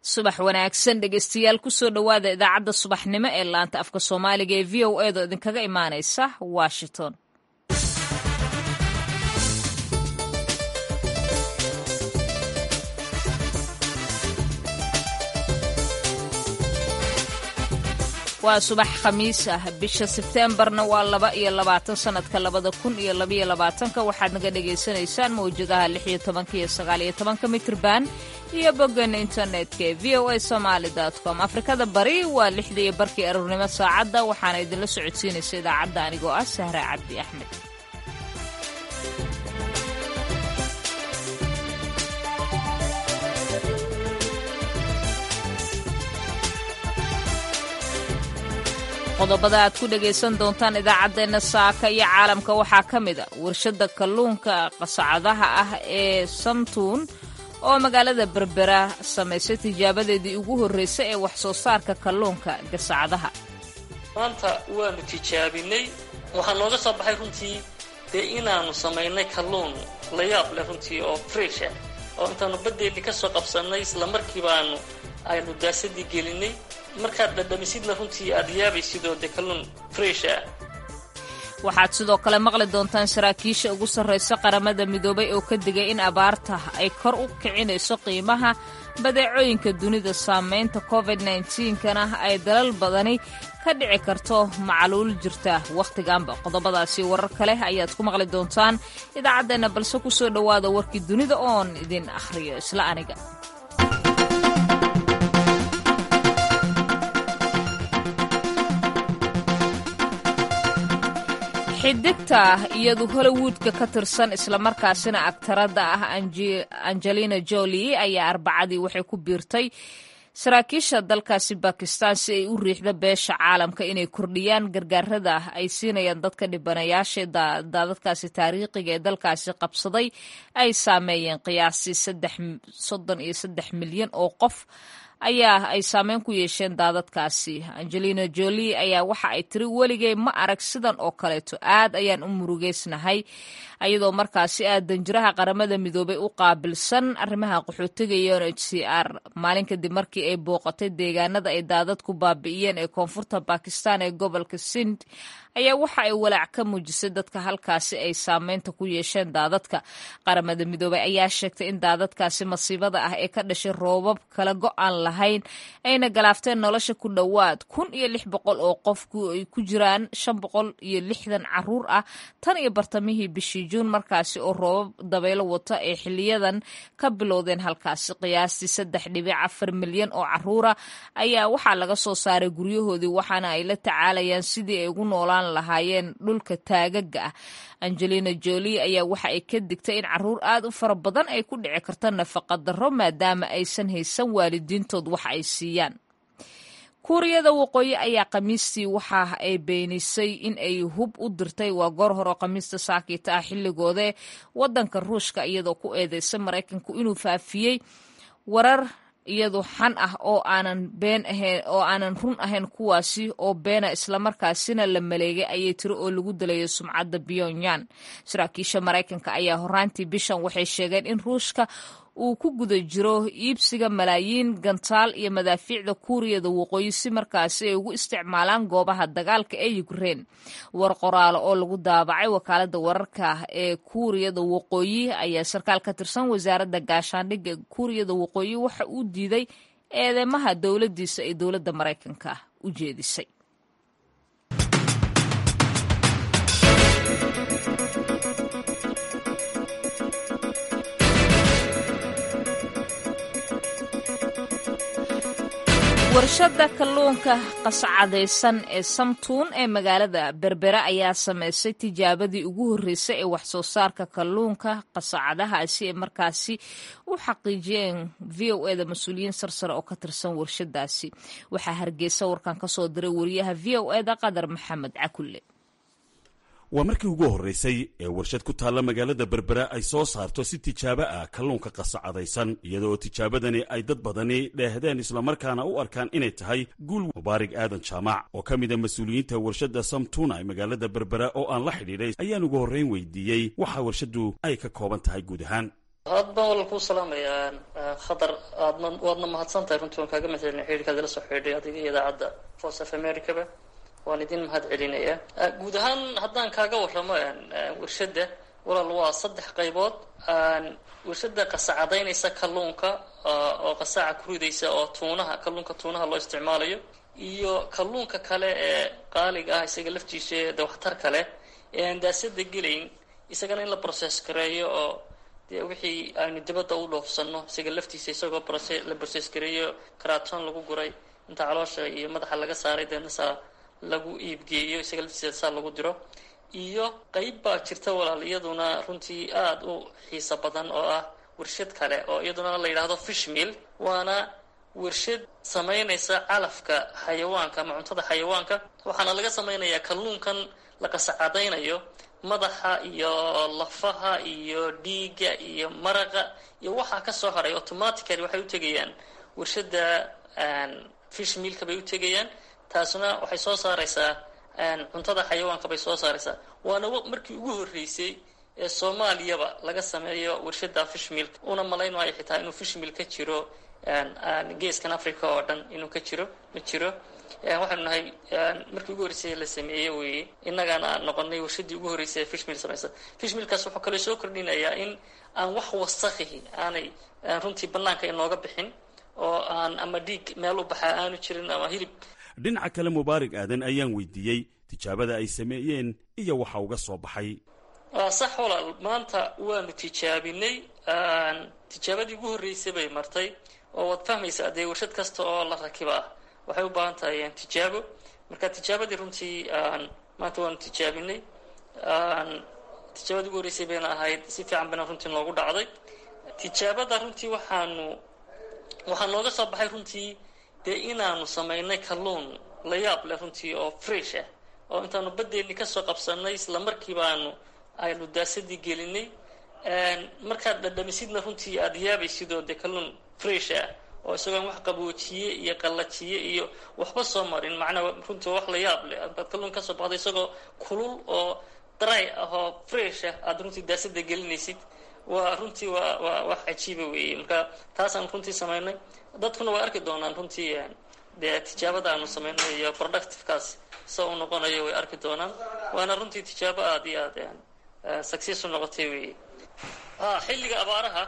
subax wanaagsan dhegeystayaal kusoo dhowaada idaacadda subaxnimo ee laanta afka soomaaliga ee v o edo idinkaga imaanaysa washington waa subax khamiis ah bisha sebteembarna waa laba iyo labaatan sanadka labada kun iyo labaiyo labaatanka waxaad naga dhagaysanaysaan mawjadaha lix iyo tobanka iyo sagaal iyo tobanka mitrban iyo boggan internetka ee v o a somaali com afrikada bari waa lixda iyo barkii aroornimo saacadda waxaana idinla socodsiinaysa idaacadda anigoo ah sahra cabdi axmed qodobada aad ku dhagaysan doontaan idaacaddeenna saaka iyo caalamka waxaa ka mid a warshadda kalluunka qasacadaha ah ee samtuun oo magaalada berbera samaysay tijaabadeedii ugu horreysay ee wax soo saarka kalluunka gasacadaha maanta waanu tijaabinay waxaa nooga soo baxay runtii dee inaannu samaynay kalluun la yaab leh runtii oo fresh ah oo intaannu baddeennii ka soo qabsannay isla markii baanu aynu daasadii gelinay markaad dhadhamisidna runtii aad yaabaysidoo dee kalluun fresh ah waxaad sidoo kale maqli doontaan saraakiisha ugu sarraysa qaramada midoobay oo ka digay in abaarta ay kor u kicinayso qiimaha badeecooyinka dunida saamaynta covid kana ay dalal badani ka dhici karto macluul jirta wakhtiganba qodobadaasi warar kale ayaad ku maqli doontaan idaacaddeenna balse ku soo dhowaada warkii dunida oon idin akhriyo isla aniga xidigta iyadu hollywoodka ka tirsan islamarkaasina agtaradda ah angelina jolie ayaa arbacadii waxay ku biirtay saraakiisha dalkaasi bakistan si ay u riixda beesha caalamka inay kordhiyaan gargaarada ay siinayaan dadka dhibanayaasha daadadkaasi taariikhiga ee dalkaasi qabsaday ay saameeyeen qiyaasii soddon iyo saddex milyan oo qof ayaa ay saameyn ku yeesheen daadadkaasi angelina jolie ayaa waxa ay tiri weligay ma arag sidan oo kaleeto aad ayaan u murugeysnahay ayadoo markaasi ah danjiraha qaramada midoobay u qaabilsan arrimaha qaxootiga iyo n h c r maalin kadib markii ay booqatay deegaanada ay daadadku baabi'iyeen ee koonfurta bakistan ee gobolka sind ayaa waxa ay walaac ka muujisay dadka halkaasi ay saameynta ku yeesheen daadadka qaramada midoobay ayaa sheegtay in daadadkaasi masiibada ah ee ka dhashay roobab kala go-aan lahayn ayna galaafteen nolosha ku dhowaad kun iyo lix boqol oo qof ay ku jiraan shan boqol iyo lixdan caruur ah tan iyo bartamihii bishii juun markaasi oo roobab dabaylo wata ee xiliyadan ka bilowdeen halkaasi qiyaastii saddex dhibic afar milyan oo caruura ayaa waxaa laga soo saaray guryahoodii waxaana ay la tacaalayaan sidii ay ugu noolaan lahaayeen dhulka taagaga ah angelina jolie ayaa waxa ay ka digtay in caruur aad u fara badan ay ku dhici karto nafaqa darro maadaama aysan haysan waalidiintood wax ay siiyaan kuuriyada waqooyi ayaa khamiistii waxa ay beenisay in ay hub u dirtay waa goor hore khamiista saakiita ah xilligoode waddanka ruushka iyadoo ku eedeysay maraykanku inuu faafiyey warar iyadu xan ah oo aanan been ahayn oo aanan run ahayn kuwaasi oo beena islamarkaasina la maleegay ayay tiri oo lagu dalayo sumcadda pyongyang saraakiisha maraykanka ayaa horaantii bishan waxay sheegeen in ruushka uu ku guda jiro iibsiga malaayiin gantaal iyo madaafiicda kuuriyada waqooyi si markaasi ay ugu isticmaalaan goobaha dagaalka ee ukrein war qoraalo oo lagu daabacay wakaalada wararka ee kuuriyada waqooyi ayaa sarkaal ka tirsan wasaaradda gaashaandhigga kuuriyada waqooyi waxa uu diiday eedeymaha dowladdiisa ee dowladda maraykanka u jeedisay warshadda kalluunka qascadaysan ee samtuun ee magaalada berbera ayaa samaysay tijaabadii ugu horreysay ee wax soo saarka kalluunka qasacadahaasi ee markaasi u xaqiijiyeen v o eda mas-uuliyiin sarsare oo ka tirsan warshadaasi waxaa hargeysa warkan ka soo diray wariyaha v o eda qadar maxamed cakulle waa markii ugu horraysay ee warshad ku taalla magaalada berbera ay soo saarto si tijaabo ah kalluunka qasacadaysan iyadoo tijaabadani ay dad badani dheehdeen islamarkaana u arkaan inay tahay guul mubaarig aadan jaamac oo ka mid a mas-uuliyiinta warshadda samtuna ee magaalada berbera oo aan la xidhiidhay ayaan ugu horrayn weydiiyey waxa warshaddu ay ka kooban tahay guud ahaan aad baan walal kuu salaamayaa khadar aadna waadna mahadsan tahay runtii waan kaaga mahadcelina xidhiirkaad ila soo xidhiidhay adiga iyo idaacadda voice of americaba waan idin mahad celinayaa guud ahaan haddaan kaaga warramo warshadda walaal waa saddex qaybood warshada qasacadaynaysa kalluunka oo qasaaca ku ridaysa oo tuunaha kalluunka tuunaha loo isticmaalayo iyo kalluunka kale ee qaaliga ah isaga laftiisa de waxtar kale ee aan daasada gelayn isagana in la process gareeyo oo dee wixii aynu dibadda u dhoofsano isaga laftiisa isagoo la process gareeyo karaton lagu guray inta caloosha iyo madaxa laga saaray deedna saa lagu iibgeeyo isaga laftiisa saa lagu diro iyo qeyb baa jirta walaal iyaduna runtii aada u xiiso badan oo ah warshad kale oo iyaduna la yidhaahdo fish mill waana warshad samaynaysa calafka xayawaanka ama cuntada xayawaanka waxaana laga samaynayaa kalluunkan la qasacadaynayo madaxa iyo lafaha iyo dhiigga iyo maraqa iyo waxaa kasoo haray automatically waxay u tegayaan warshadda fish millka bay u tegayaan taasuna waxay soo saaraysaa cuntada xayawaanka bay soo saaraysaa waana markii ugu horreysay ee soomaaliyaba laga sameeyo warshada fish milk una malayn maayo xitaa inuu fish milk ka jiro geeskan africa oo dhan inuu ka jiro ma jiro waxaanu nahay markii ugu horreysay la sameeyey weye innagaana noqonay warshadii ugu horreysay ee fish mill samaysa fish millkaas wuxuu kaloo soo kordhinayaa in aan wax wasakhihi aanay runtii bannaanka inooga bixin oo aan ama dhiig meel u baxaa aanu jirin ama hilib dhinaca kale mubaarig aadan ayaan weydiiyey tijaabada ay sameeyeen iyo waxa uga soo baxay sax walaal maanta waanu tijaabinay tijaabadii ugu horreysay bay martay oo waad fahmaysaa dee warshad kasta oo la rakiba ah waxay u baahan tahay tijaabo marka tijaabadii runtii maanta waanu tijaabinay tijaabadii ugu horreysay bayna ahayd si fiican bayna runtii noogu dhacday tijaabada runtii waxaanu waxaa nooga soo baxay runtii dee inaanu samaynay kalluun la yaab leh runtii oo fresh ah oo intaanu baddeeni kasoo qabsanay isla markii baanu aynu daasadii gelinay markaad dhadhamisidna runtii aada yaabaysid oo dee kalluun fresh ah oo isagoon wax qaboojiye iyo qallajiye iyo waxba soo marin macnaa runtii wax la yaab leh aad kalluun kasoo baxday isagoo kulul oo dry ah oo fresh ah aada runtii daasada gelinaysid waa runtii waa waa wax cajiiba weeye marka taasaan runtii samaynay dadkuna way arki doonaan runtii dee tijaabada aanu samaynay iyo productivekaas sa u noqonayo way arki doonaan waana runtii tijaabo aada iyo aad success u noqotay weeye ha xilliga abaaraha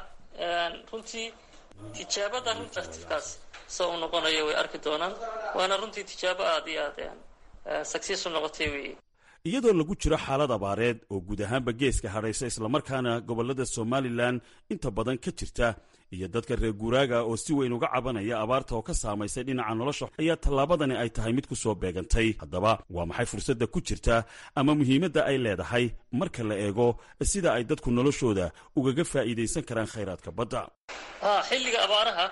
runtii tijaabada productivekaas sa u noqonayo way arki doonaan waana runtii tijaabo aada iyo aad success u noqotay weeye iyadoo lagu jiro xaalad abaareed oo guud ahaanba geeska hadhaysa islamarkaana gobollada somalilan inta badan ka jirta iyo dadka reer guuraaga oo si weyn uga cabanaya abaarta oo ka saamaysay dhinaca nolosha ayaa tallaabadani ay tahay mid ku soo beegantay haddaba waa maxay fursadda ku jirta ama muhiimadda ay leedahay marka la eego sida ay dadku noloshooda ugaga faa'iidaysan karaan khayraadka badda ha xilliga abaaraha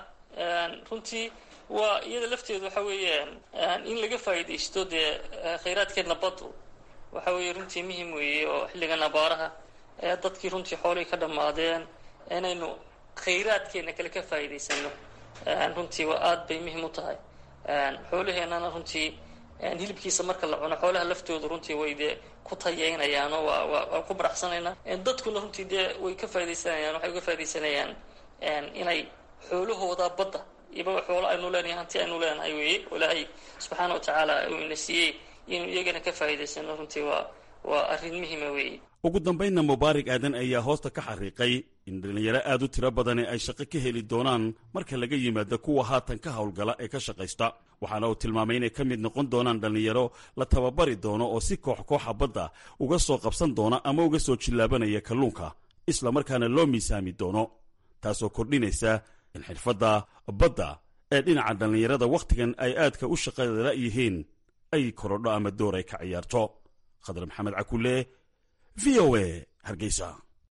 runtii waa iyada lafteedu waxa weeye in laga faa'iidaysto dee khayraadkeedna baddu waxa weeye runtii muhim weeye oo xilligan abaaraha ee dadkii runtii xoolihii ka dhammaadeen inaynu khayraadkeena kale ka faa'iidaysano runtii waa aada bay muhim u tahay xoolaheennana runtii hilibkiisa marka la cuno xoolaha laftoodu runtii way dee ku tayeynayaanoo waa waa waa ku baraxsanaynaa dadkuna runtii dee way ka faaidaysanayaan waxay uga faa'idaysanayaa inay xoolahooda badda iba xoolo aynu leenahay hanti aynu leenahay weeye ilaahay subxaana wa tacaala uu ina siiyey inuu iyagana ka faa'iidaysano runtii waa waa arrin muhima weeye ugu dambaynna mubaarig aadan ayaa hoosta ka xariiqay in dhallinyaro aad u tiro badani ay shaqo ka heli doonaan marka laga yimaado kuwa haatan ka howlgala ee ka shaqaysta waxaana uu tilmaamay inay ka mid noqon doonaan dhallinyaro la tababari doono oo si koox kooxa badda uga soo qabsan doona ama uga soo jillaabanaya kalluunka isla markaana loo miisaami doono taasoo kordhinaysa in xirfadda badda ee dhinaca dhallinyarada wakhtigan ay aadka u shaqada yihiin ay korodho ama door ay ka ciyaarto khadar maxamed cakulle v o a hargeysa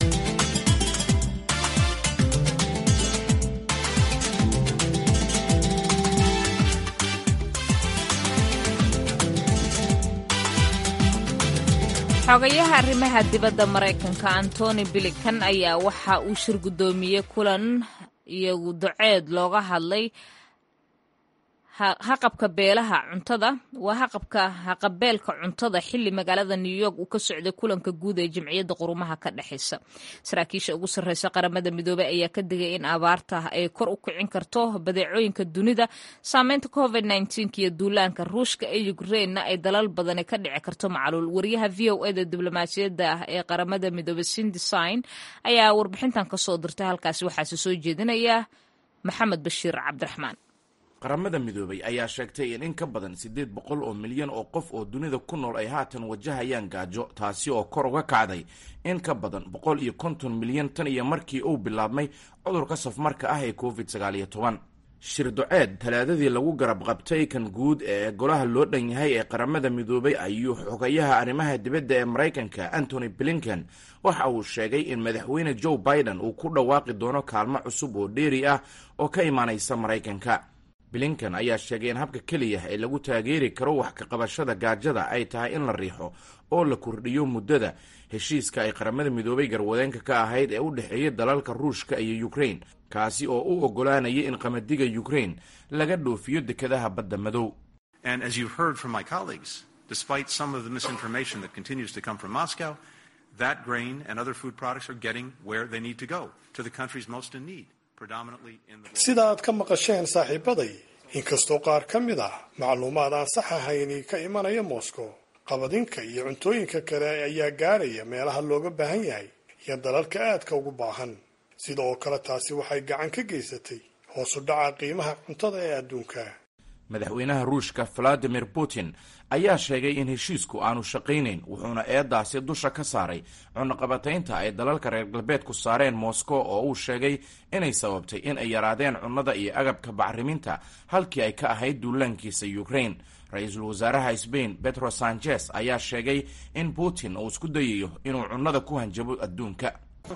xogayaha arrimaha dibadda maraykanka antony bilikan ayaa waxa uu shir guddoomiyey kulan iyagu duceed looga hadlay haqabka beelaha cuntada waa haqabka haqabeelka cuntada xili magaalada new york uu ka socday kulanka guud ee jimciyadda qurumaha ka dhexeysa saraakiisha ugu sarreysa qaramada midoobey ayaa ka digay in abaarta ay kor u kicin karto badeecooyinka dunida saameynta covid iyo duulaanka ruushka ee ukrainna ay dalal badani ka dhici karto macluul wariyaha v o eda diblomaasiyadda ee qaramada midoobey sindesign ayaa warbixintan kasoo dirtay halkaasi waxaase soo jeedinaya maxamed bashiir cabdiraxmaan qaramada midoobay ayaa sheegtay in in ka badan siddeed boqol oo milyan oo qof oo dunida ku nool ay haatan wajahayaan gaajo taasi oo kor uga kacday in ka badan boqol iyo konton milyan tan iyo markii uu bilaabmay cudurka safmarka ah ee covid sagaal iyo toban shir doceed talaadadii lagu garab qabtay kan guud ee golaha loo dhan yahay ee qaramada midoobay ayuu xogayaha arrimaha dibadda ee maraykanka antony blinken waxa uu sheegay in madaxweyne joe biden uu ku dhawaaqi doono kaalmo cusub oo dheeri ah oo ka imaanaysa maraykanka blinken ayaa sheegay in habka keliya ee lagu taageeri karo wax ka qabashada gaajada ay tahay in la riixo oo la kordhiyo muddada heshiiska ay qaramada midoobay garwadeenka ka ahayd ee u dhexeeya dalalka ruushka iyo ukrain kaasi oo u oggolaanaya in qamadiga ukrain laga dhoofiyo dekadaha badda madow sida aad ka maqasheen saaxiibaday inkastoo qaar ka mid ah macluumaad aan sax ahayni ka imanaya moscow qabadinka iyo cuntooyinka kale ayaa gaaraya meelaha looga baahan yahay iyo dalalka aadka ugu baahan sida oo kale taasi waxay gacan ka geysatay hoosu dhaca qiimaha cuntada ee adduunka madaxweynaha ruushka valadimir putin ayaa sheegay in heshiisku aanu shaqaynayn wuxuuna eedaasi dusha ka saaray cunaqabataynta ay dalalka reer galbeedku saareen moscow oo uu sheegay inay sababtay in ay yaraadeen cunnada iyo agabka bacriminta halkii ay ka ahayd duulaankiisa ukrain ra-iisul wasaaraha sbain petro sanchez ayaa sheegay in putin uu isku dayayo inuu cunnada ku hanjabo adduunka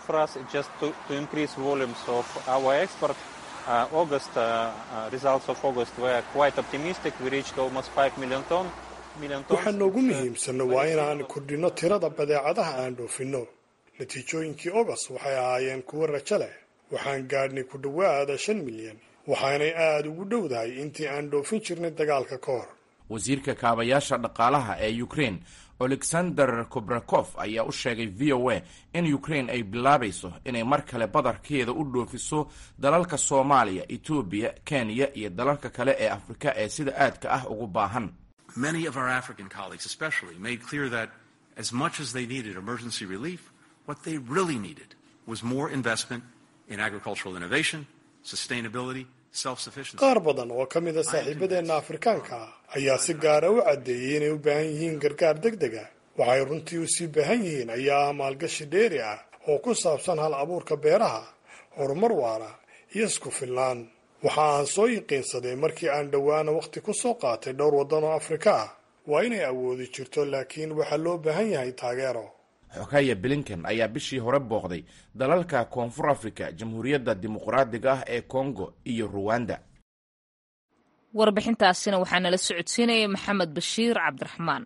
waxaa noogu muhiimsanna waa inaan kordhinno tirada badeecadaha aan dhoofinno natiijooyinkii ogos waxay ahaayeen kuwo rajo leh waxaan gaadhnay ku dhowaada shan milyan waxaanay aada ugu dhowdahay intii aan dhoofin jirnay dagaalka ka hor wasiirka kaabayaasha dhaqaalaha ee ukrain alexander kobrakof ayaa u sheegay v o a in ukrain ay bilaabayso inay mar kale badarkeeda u dhoofiso dalalka soomaaliya etoobiya kenya iyo dalalka kale ee afrika ee sida aadka ah ugu baahan Many of our African colleagues, especially, made clear that as much as they needed emergency relief, what they really needed was more investment in agricultural innovation, sustainability, self-sufficiency. qaar badan oo ka mid a saaxiibadeenna afrikaanka ah ayaa si gaara u caddeeyey inay u baahan yihiin gargaar deg deg ah waxay runtii u sii baahan yihiin ayaa ah maalgashi dheeri ah oo ku saabsan hal abuurka beeraha horumar waara iyo isku filnaan waxa aan soo yiqiinsaday markii aan dhowaana wakhti ku soo qaatay dhowr waddan oo afrika ah waa inay awoodi jirto laakiin waxaa loo baahan yahay taageero xogaya blinken ayaa bishii hore booqday dalalka koonfur africa jamhuuriyadda dimuqraadiga ah ee kongo iyo ruwanda warbixintaasina waxaa nala socodsiinayay maxamed bashiir cabdiraxmaan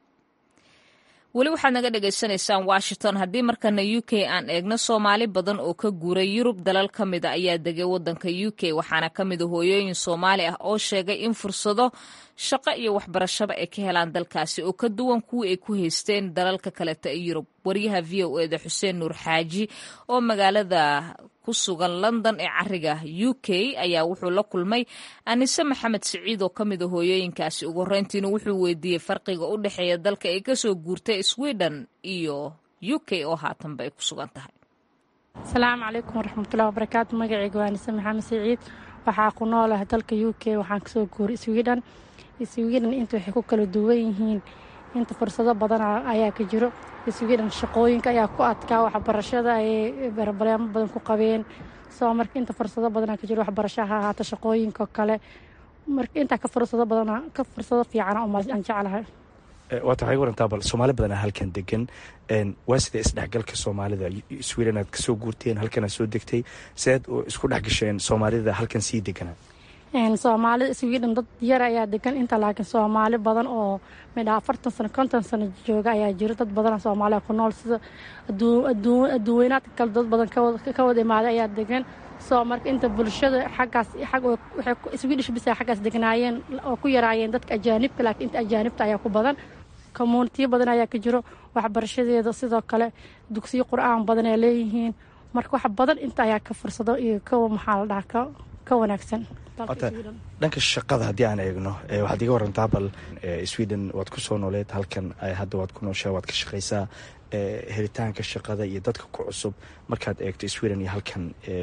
weli waxaad naga dhagaysanaysaan washington haddii markana u k aan eegno soomaali badan oo ka guuray yurub dalal ka mida ayaa degay wadanka u k waxaana ka mida hooyooyin soomaali ah oo sheegay in fursado shaqo iyo waxbarashaba ay ka helaan dalkaasi oo ka duwan kuwii ay ku haysteen dalalka kaleta ee yurub waryaha v o eda xuseen nuur xaaji oo magaalada ku sugan london ee cariga u k ayaa wuxuu la kulmay anise maxamed siciid oo ka mid a hooyooyinkaasi ugu horeyntiina wuxuu weydiiyey farqiga u dhexeeya dalka ay kasoo guurtay sweden iyo u k oo haatanba ay ku sugan tahay asalaamu calaykum waraxmatullahi wabarakaatu magacayga waa anise maxamed siciid waxaa ku noolaha dalka u k waxaan kasoo guuray sweden sweden inta waxay ku kala duwan yihiin inta fursado badan ayaa ka jiro sweden shaqooyinka ayaa ku adkaa waxbarashada ayay barbaleemo badan ku qabeen soo marka inta fursado badanaa ka jiro waxbarasho ha ahaata shaqooyinka kale marka intaa ka fursado badan ka fursado fiicana aan jeclahay waa taxay warantaa bal soomaali badanaa halkan degan waa sidee isdhexgalka soomaalida sweden aad kasoo guurteen halkanaad soo degtay seed isku dhex gasheen soomaalida halkan sii deganaa soomaalida sweden dad yar ayaa degan inta laakiin soomaali badan oo midha afartan sano konton sano jooga ayaa jiro dad badan soomaaliya ku nool sida adduuweynaadka kale dad badan ka wada imaaday ayaa degan soo marka inta bulshada xaggaas swedish bisa xaggaas degnaayeen oo ku yaraayeen dadka ajaanibka laakiin inta ajaanibta ayaa ku badan commuunitiyo badan ayaa ka jiro waxbarashadeeda sidoo kale dugsiyo qur-aan badan ay leeyihiin marka wax badan inta ayaa ka fursado iyo ka maxaa la dhaha ka wanaagsan dhanka shaqada haddii aan eegno waxaad iga warantaa bal sweden waad ku soo nooleed halkan hadda waad ku nooshaa waad ka shaqaysaa helitaanka shaqada iyo dadka ku cusub markaad eegto sweden iyo halkan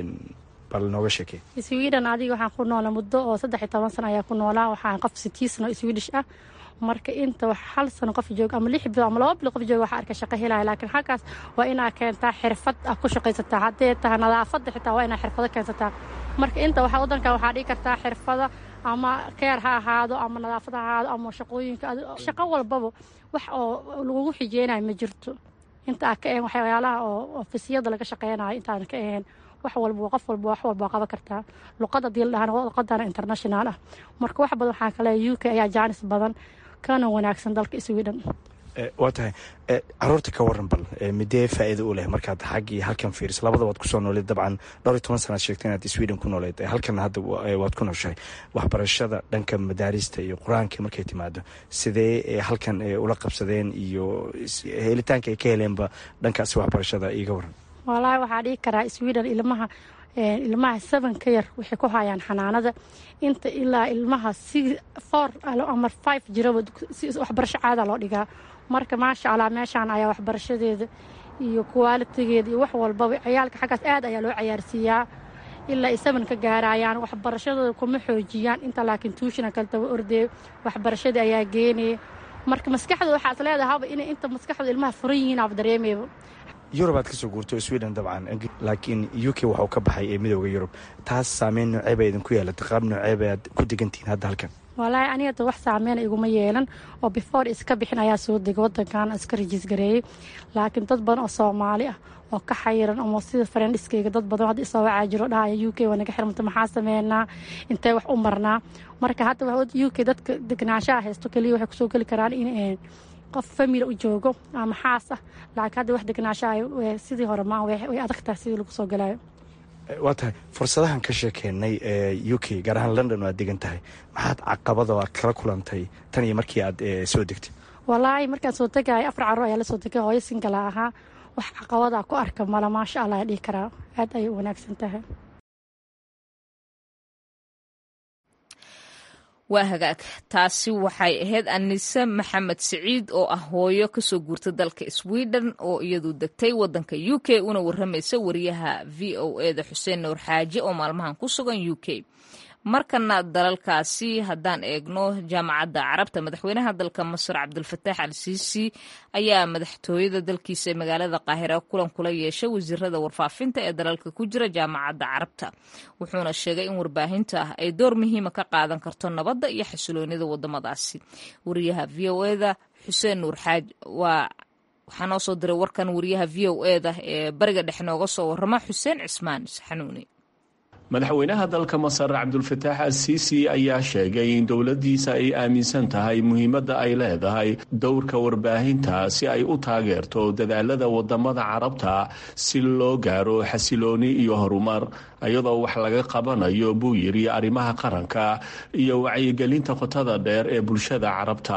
bal nooga sheekey sweden adiga waxaan ku noolaa muddo oo saddex iyo toban sano ayaa ku noolaa waxaan qof sitii sano swedish ah marka inta wax hal sano qof jooga ama lix bilo ama laba bilo qof jooga waxaa arka shaqo helaya laakiin halkaas waa inaa keentaa xirfad ah ku shaqaysataa haddee tahay nadaafadda xitaa waa inaa xirfado keensataa marka inta waxa waddankan waxaa dhigi kartaa xirfada ama keer ha ahaado ama nadaafad ha ahaado ama shaqooyinka shaqo walbaba wax oo lagugu xijeynayo ma jirto inta aa ka ahen waxyaalaha oo ofisiyada laga shaqeynayo intaan ka ahayn wax walba qof walba wax walba qaban kartaa luqada hadii la dhahana luqadana international ah marka wax badan waxaa kale u k ayaa jaanis badan kana wanaagsan dalka sweden waa tahay caruurta ka waran bal midee faa'iida u leh markaad xaggii halkan fiiriso labada waad kusoo nooleed dabcan dhowr iyo toban sanaad sheegtay inaad sweden ku nooleed halkan hadda waad ku nooshahay waxbarashada dhanka madaarista iyo qur-aanka markay timaado sidee halkan ula qabsadeen iyo helitaanka ay ka heleenba dhankaasi waxbarashada iga waran wallaahi waxaa dhigi karaa sweden ilmaha ilmaha seven ka yar waxay ku hayaan xanaanada inta ilaa ilmaha si four ama five jiraba waxbarasho caada loo dhigaa marka maasha allah meeshaan ayaa waxbarashadeeda iyo kuwaalitigeeda iyo wax walbaba ciyaalka xaggaas aad ayaa loo cayaarsiiyaa ilaa ay seven ka gaarayaan waxbarashadooda kuma xoojiyaan inta laakiin tuushina kale daba ordeeyo waxbarashadii ayaa geenaya marka maskaxda waxaas leedahaba inay inta maskaxda ilmaha furan yihiin aaba dareemayba yurub aad kasoo guurto sweden dabcan laakiin u k waxuu ka baxay ee midooda yurub taas saameyn noocee ba idinku yeelatay qaab noocee ba aad ku degantihiin hadda halkan wallaahi anigada wax saameyna iguma yeelan oo before iska bixin ayaa soo degay wadankan iska rajiis gareeyey laakiin dad badan oo soomaali ah oo ka xayiran ama sida farendhiskayga dad badan hadda isoo wacaa jiro dhahaya u k waa naga xirmanta maxaa sameynaa intee wax u marnaa marka hadda u k dadka degnaanshaha haysto keliya waxay kusoo geli karaan in qof famili u joogo ama xaas ah laakiin hadda wax degnaashaha sidii hore ma way adagtahay sidii lagu soo galaayo waa tahay fursadahan ka sheekeennay ee u k gaar ahaan london oo aad degan tahay maxaad caqabada aad kala kulantay tan iyo markii aad soo degtay wallaahi markaan soo tegaya afar carruur ayaa la soo tegay hooyo singala ahaa wax caqabadaa ku arka mala maasha allah ayaa dhihi karaa aad ayay u wanaagsan tahay waa hagaag taasi waxay ahayd anise maxamed siciid oo ah hooyo kasoo guurta dalka sweden oo iyadu degtay wadanka u k una waramaysa wariyaha v o eda xuseen nuur xaaji oo maalmahan ku sugan u k markana dalalkaasi haddaan eegno jaamacadda carabta madaxweynaha dalka masar cabdulfataax al siisi ayaa madaxtooyada dalkiisa ee magaalada qaahira kulan kula yeeshay wasiirada warfaafinta ee dalalka ku jira jaamacadda carabta wuxuuna sheegay in warbaahinta ah ay door muhiima ka qaadan karto nabadda iyo xasiloonida wadamadaasi wariyaha v o eda xuseen nuur xaaj waa waxaa noo soo diray warkan wariyaha v o eda ee bariga dhex nooga soo warama xuseen cismaan xanuuni madaxweynaha dalka masar cabdulfataax al-siisi ayaa sheegay in dowladdiisa ay aaminsan tahay muhiimadda ay leedahay dowrka warbaahinta si ay u taageerto dadaalada wadamada carabta si loo gaaro xasilooni iyo horumar iyadoo wax laga qabanayo buu yidhi arrimaha qaranka iyo wacyigelinta qotada dheer ee bulshada carabta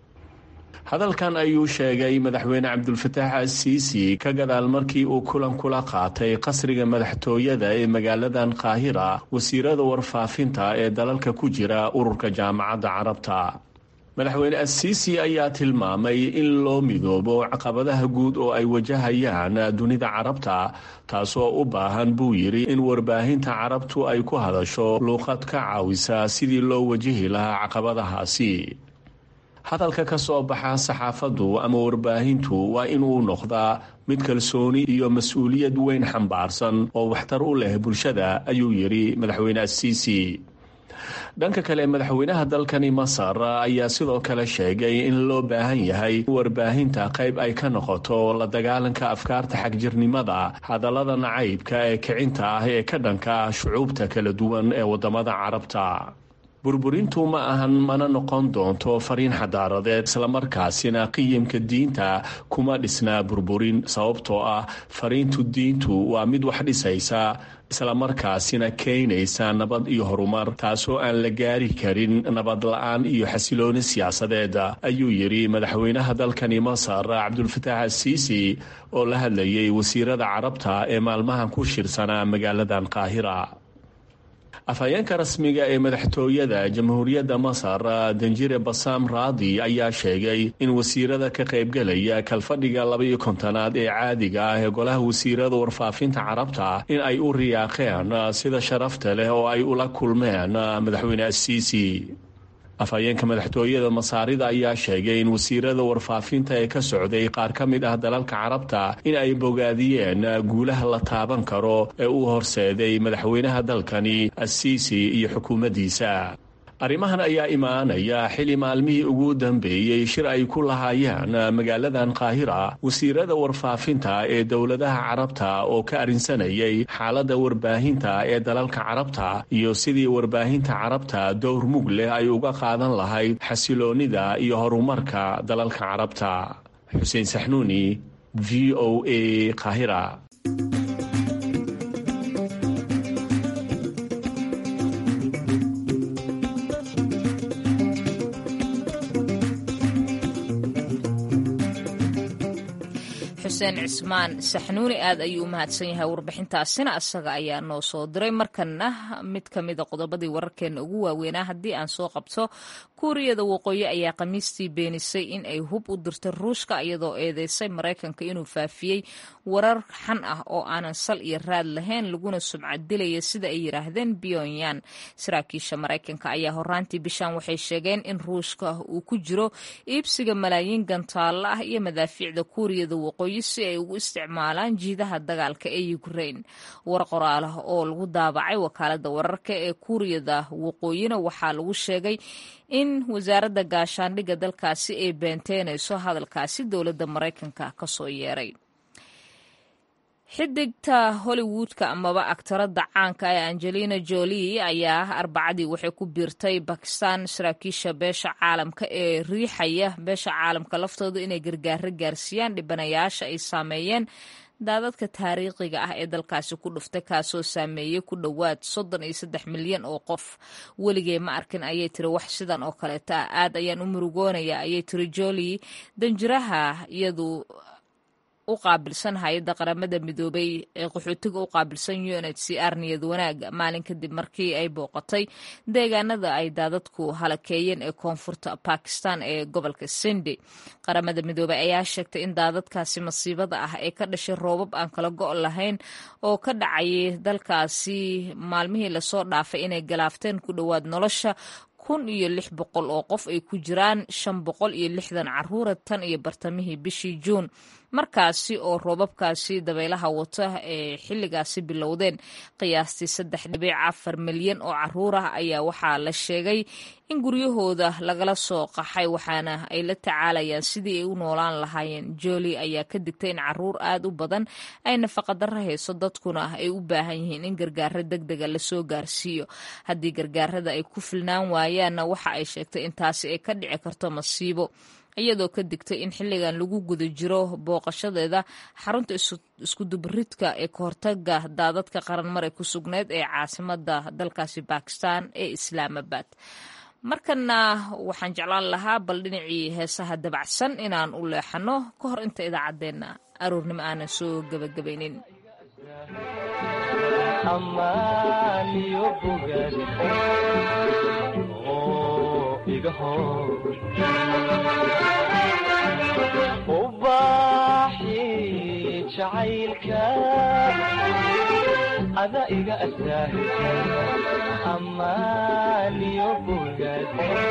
hadalkan ayuu sheegay madaxweyne cabdulfataax al-siisi ka gadaal markii uu kulan kula qaatay qasriga madaxtooyada ee magaaladan qaahira wasiirada warfaafinta ee dalalka ku jira ururka jaamacadda carabta madaxweyne al-siisi ayaa tilmaamay in loo midoobo caqabadaha guud oo ay wajahayaan dunida carabta taasoo u baahan buu yidhi in warbaahinta carabtu ay ku hadasho luuqad ka caawisa sidii loo wajihi lahaa caqabadahaasi hadalka ka soo baxa saxaafaddu ama warbaahintu waa inuu noqdaa mid kalsooni iyo mas-uuliyad weyn xambaarsan oo waxtar u leh bulshada ayuu yidhi madaxweyne asiisi dhanka kale madaxweynaha dalkani masar ayaa sidoo kale sheegay in loo baahan yahay warbaahinta qayb ay ka noqoto la dagaalanka afkaarta xagjirnimada hadallada nacaybka ee kicinta ah ee ka dhanka ah shucuubta kala duwan ee wadamada carabta burburintu ma ahan mana noqon doonto fariin xadaaradeed islamarkaasina qiyimka diinta kuma dhisnaa burburin sababtoo ah fariintu diintu waa mid wax dhisaysa islamarkaasina keenaysa nabad iyo horumar taasoo aan la gaari karin nabad la-aan iyo xasilooni siyaasadeed ayuu yidhi madaxweynaha dalkani masar cabdulfataax asiisi oo la hadlayay wasiirada carabta ee maalmahan ku shirsanaa magaaladan qaahira afhayeenka rasmiga ee madaxtooyada jamhuuriyadda masar danjire basaam raadi ayaa sheegay in wasiirada ka qaybgelaya kalfadhiga labaiyo kontonaad ee caadiga ah ee golaha wasiirada warfaafinta carabta in ay u riyaaqeen sida sharafta leh oo ay ula kulmeen madaxweyne asiisi afhayeenka madaxtooyada masaarida ayaa sheegay in wasiirada warfaafinta ee ka socday qaar ka mid ah dalalka carabta in ay bogaadiyeen guulaha la taaban karo ee uu horseeday madaxweynaha dalkani asiisi iyo xukuumaddiisa arrimahan ayaa imaanaya xili maalmihii ugu dambeeyey shir ay ku lahaayeen magaaladan qaahira wasiirada warfaafinta ee dowladaha carabta oo ka arrinsanayay xaaladda warbaahinta ee dalalka carabta iyo sidii warbaahinta carabta dowr mug leh ay uga qaadan lahayd xasiloonnida iyo horumarka dalalka carabta xuseen saxnuuni v o a qaahira xuseen cismaan saxnuuni aad ayuu u mahadsan yahay warbixintaasina asaga ayaa noo soo diray markana mid ka mida qodobadii wararkeena ugu waaweynaa haddii aan soo qabto kuuriyada waqooyi ayaa khamiistii beenisay in ay hub u dirtay ruushka iyadoo eedeysay maraykanka inuu faafiyey warar xan ah oo aanan sal iyo raad lahayn laguna sumcad dilaya sida ay yidhaahdeen pyonyan saraakiisha maraykanka ayaa horaantii bishan waxay sheegeen in ruushka uu ku jiro iibsiga malaayiin gantaalla ah iyo madaafiicda kuuriyada waqooyi si ay ugu isticmaalaan jiidaha dagaalka ee ukrain war qoraal ah oo lagu daabacay wakaalada wararka ee kuuriyada waqooyina waxaa lagu sheegay in wasaaradda gaashaandhigga dalkaasi ay beenteynayso hadalkaasi dowladda maraykanka kasoo yeeray xidigta hollywoodka amaba aktaradda caanka ee angelina jolie ayaa arbacadii waxay ku biirtay bakistan saraakiisha beesha caalamka ee riixaya beesha caalamka laftooda inay gargaaro gaarsiiyaan dhibanayaasha ay saameeyeen daadadka taariikhiga ah ee dalkaasi ku dhuftay kaasoo saameeyey ku dhowaad soddon iyo saddex milyan oo qof weligee ma arkin ayay tiri wax sidan oo kaleeta ah aad ayaan u murugoonaya ayay tiri jolie danjiraha iyadu u qaabilsan hay-adda qaramada midoobay ee qaxootiga u qaabilsan unhcr niyad wanaag maalin kadib markii ay booqatay deegaanada ay daadadku halakeeyeen ee koonfurta bakistan ee gobolka sindi qaramada midoobey ayaa sheegtay in daadadkaasi masiibada ah ee ka dhashay roobab aan kala go' lahayn oo ka dhacayay dalkaasi maalmihii lasoo dhaafay inay galaafteen ku dhowaad nolosha kun iyo lix boqol oo qof ay ku jiraan shan boqol iyo lixdan caruura tan iyo bartamihii bishii juun markaasi oo roobabkaasi dabaylaha wata ee xilligaasi bilowdeen qiyaastii saddex dhibic afar milyan oo caruur ah ayaa waxaa la sheegay in guryahooda lagala soo qaxay waxaana ay la tacaalayaan sidii ay u noolaan lahaayeen jooli ayaa ka digtay in caruur aad u badan ay nafaqadaro hayso dadkuna ay u baahan yihiin in gargaaro deg dega lasoo gaarsiiyo haddii gargaarada ay ku filnaan waayaanna waxa ay sheegtay in taasi ay ka dhici karto masiibo iyadoo ka digtay in xilligan lagu guda jiro booqashadeeda xarunta iskudubaridka ee kahortaga daadadka qaranmar ee ku sugneyd ee caasimada dalkaasi bakistan ee islaamabad markana waxaan jeclaan lahaa bal dhinacii heesaha dabacsan inaan u leexano ka hor inta idaacaddeenna aroornimo aanan soo gebagabaynin ubaaxi jacaylka ada iga asaahisa amaaniyo bogad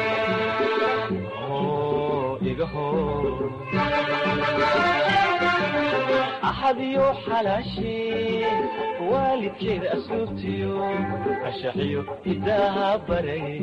iga hor axadiyo xalaashi waalidkeeda asluubtiyo ashaxiyo hidaaha baray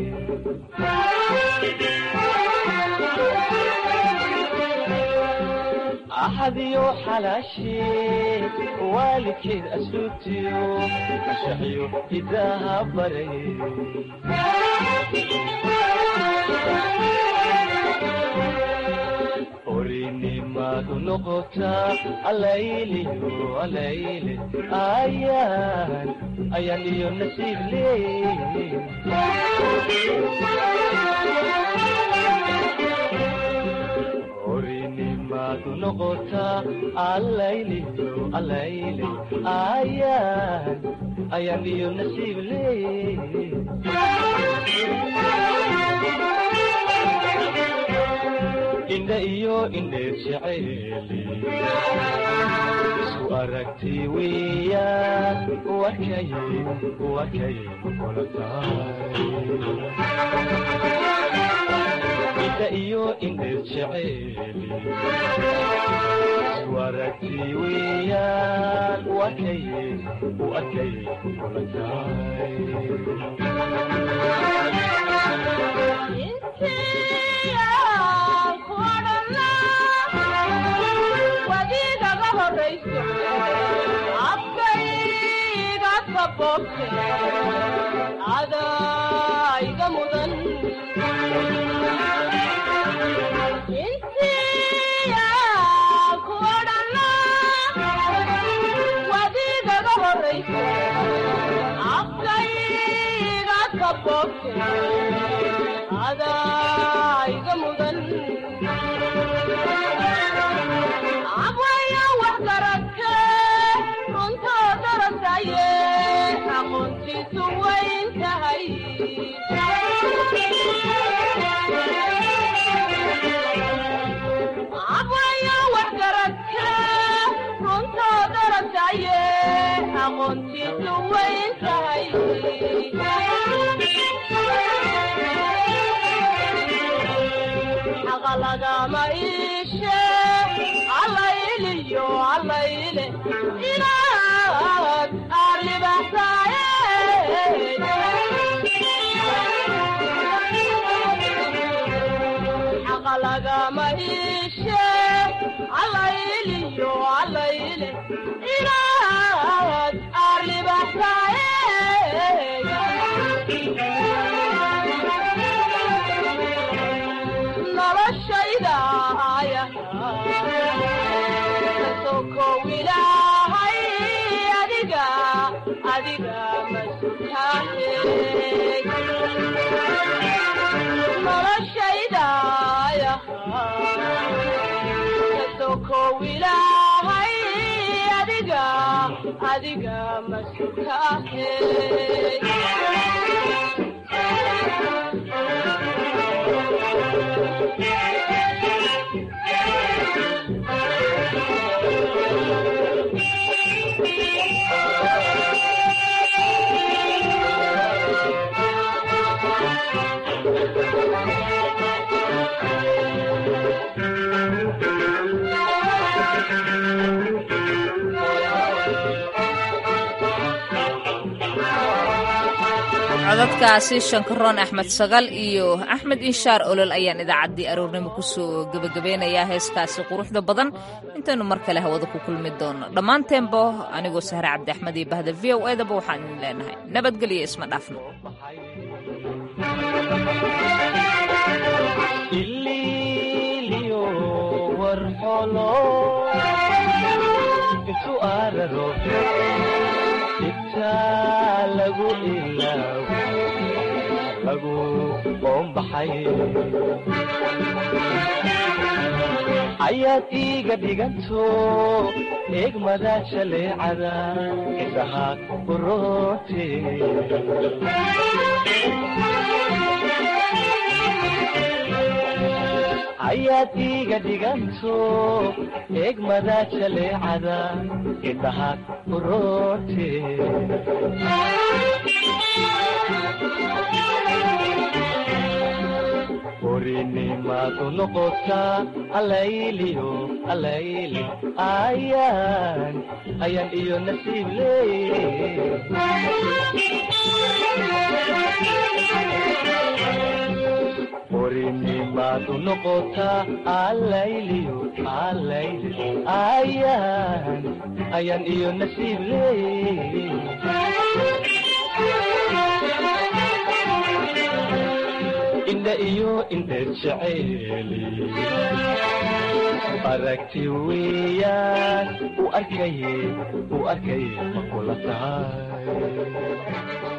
axadiyo xalaashi waalidkeed asluubtiyo ashaxiyo hidaaha baray orinimadu noqotaa alayliyo alayle ayaan ayaan iyo nasiib leey orinimadu noqotaa alayliyo alayle ayaan ayaan iyo nasiib leey indha iyo indheer jeceeli isu aragti weeyaan wakay wakay kula tahay indha iyo indheer jeceeli isu aragti weeyaan wakay wakay kula tahay wadiigaga horayso afkayga saboobte adayga mudan intiya ku odhana wadiigaga horayso afkayga saboobte adayga mudan abwaya wax garadke runtoo darasaye aqoontiisu wayn tahay abwaya wax garadke runtoo darasaye aqoontiisu wayn tahay xaqa lagama iishe allayliyo allayle inaad arribaxsaaye xaqa lagama iishe allayliyo allayle inaad arribaxsaaye noloshayda kasokow ilaahay adiga adiga masutaahe noloshayda kasokow ilaahay adiga adiga masutaahe codadkaasi shankaroon axmed sagal iyo axmed inshaar olol ayaan idaacaddii aroornimo kusoo gebagabeynayaa heeskaasi quruxda badan intaynu mar kale hawada ku kulmi doono dhammaanteenba anigoo sahre cabdi axmed iyo bahda v o edaba waxaan idin leenahay nabadgelyo isma dhaafno ililiyo warxolo intu araro intaa lagu ilaawo lagu qoombaxay ayaad iiga dhiganto eegmada jaleecada indhaha uroote ayaad iiga dhiganto eegmada jaleecada indhaha uroote orinimadu noqotaa alayliyo alayle ayaan ayaan iyo nasiib leey orinimadu noqotaa alayliyo alayle ayaan ayaan iyo nasiib leey ila iyo indheer jeceeli aragti weeyaan u arkaye u arkaye ma kula tahay